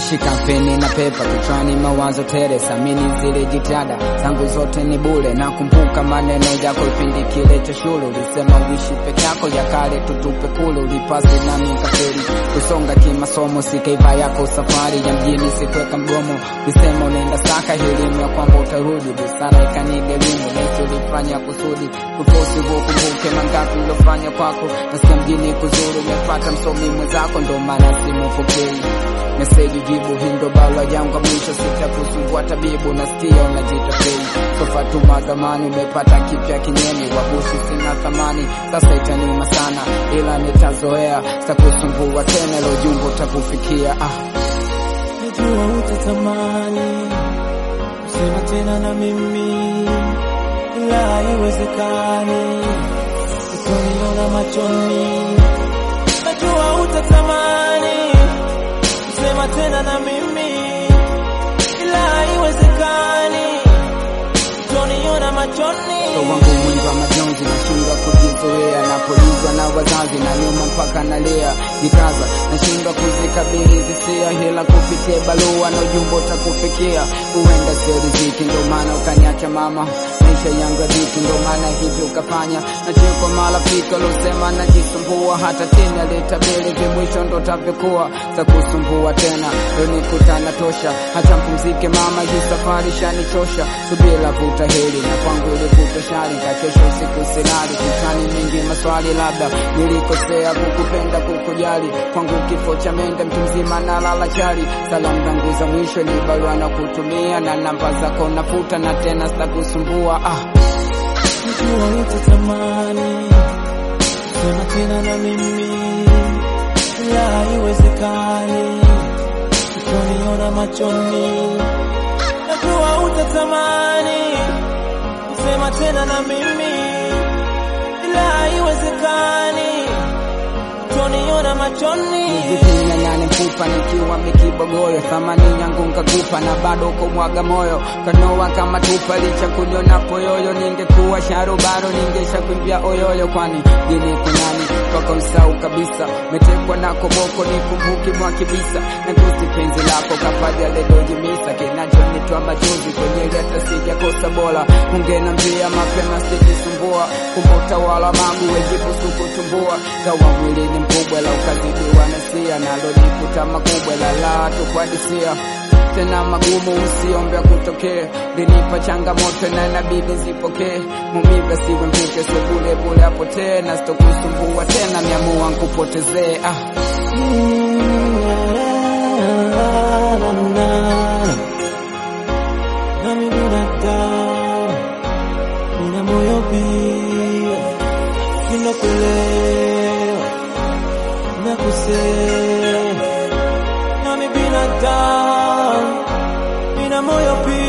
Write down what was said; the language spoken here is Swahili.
Nashika peni na pepa kichwani, mawazo tere, samini zile jitihada zangu zote ni bure. Nakumbuka maneno yako kipindi kile cha shule, ulisema uishi peke yako, ya kale tutupe kule. Ulipasi nami nikafeli kusonga kimasomo, sikaiva yako safari ya mjini, sikuweka mgomo. Ulisema unaenda saka elimu ya kwamba utarudi, busara ikanigarimu, nesi ulifanya kusudi kufosi vukumbuke mangapi uliofanya kwako. Nasikia mjini kuzuri, umepata msomi mwenzako, ndo maana simupokei meseji jibu hindo bala yangu mwisho sitakusumbua tabibu nasikia unajitapei sofatuma zamani umepata kipya kinyemi wabushi sina thamani sasa itaniuma sana ila nitazoea sitakusumbua tena ilo jumbo takufikia ah. najua utatamani kusema tena na mimi, ila haiwezekani, utaniona machoni. Najua utatamani kusema tena na mimi, ila haiwezekani, utaniona machoni. Moyo wangu mwingi wa majonzi, nashindwa kujizoea, napolizwa na wazazi na nyuma mpaka nalia, jikaza, nashindwa kuzikabili hisia, hila kupitia barua na ujumbe utakufikia. Huenda sio riziki, ndo maana ukaniacha mama, maisha yangu ya dhiki, ndo maana hivi ukafanya. Nachekwa marafiki waliosema najisumbua, hata tena litabiri vimwisho ndo tavyokuwa, takusumbua tena, leo nikutana tosha, hata mpumzike mama, hii safari shanichosha, subira vuta heri na kwangu ilikuta shari za kesho usiku silali kichwani mingi maswali labda nilikosea kukupenda kukujali kwangu kifo cha mende mtu mzima na lala chali salamu zangu za mwisho ni barua na kutumia na namba zako nafuta na tena sitakusumbua ah. Najua utatamani kusema tena na mimi, ila haiwezekani, utaniona machoni. Najua utatamani kusema tena na mimi, ila haiwezekani, utaniona machoni. Kumi na nane mfupa nikiwa mikibogoyo, thamani yangu nkakupa na bado kumwaga moyo, kanoa kama tupa licha kunyona poyoyo. Ningekuwa sharubaro ningesha kuimbia oyoyo, kwani jini kunani kwako msau kabisa, metekwa na koboko nikumbuki mwa kibisa na kusi penzi lako kapaja ledojimisa kinachonitoa machozi kwenye hata sijakosa bora, ungenambia mapema sijisumbua, kumbe utawala mangu wejibusu kutumbua, kawa mwili ni mkubwa la ukazidiwa na sia nalojikuta makubwa la la tukwadisia tena magumu usiombea kutokee, linipa changamoto na inabidi zipokee. Mumiga siwe mvuke, so bule bule apotee, na sitokusumbua tena, miamua nkupotezee ah. Nami binadamu, nina moyo pia, ninakuelewa, nakusema. Nami binadamu, nina moyo pia